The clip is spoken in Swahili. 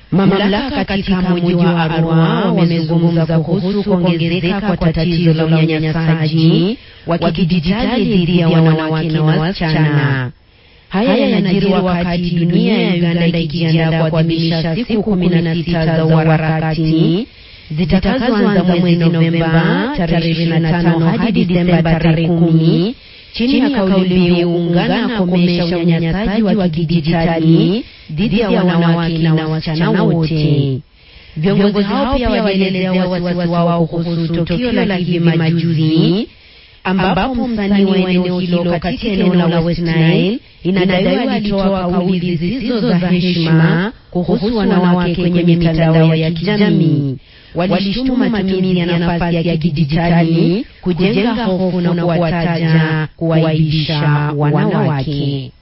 Mamlaka katika mji wa Arua wamezungumza kuhusu kuongezeka kwa tatizo la unyanyasaji wa kidijitali dhidi ya wanawake na wasichana. Haya yanajiri wakati dunia ya Uganda ikijiandaa kuadhimisha siku kumi na sita za uharakati zitakazoanza mwezi Novemba tarehe ishirini na tano hadi Disemba tarehe kumi chini ya kauli mbiu ungana komesha unyanyasaji wa kidijitali dhidi ya wanawake na wasichana wote. Viongozi hao pia walielezea wasiwasi wao kuhusu tukio la hivi majuzi ambapo msanii wa eneo hilo katika eneo la West Nile inadaiwa alitoa kauli zisizo za heshima kuhusu wanawake kwenye mitandao ya kijamii. Walishtumu matumizi ya nafasi ya kidijitali kujenga hofu na kuwataja kuwaibisha wanawake.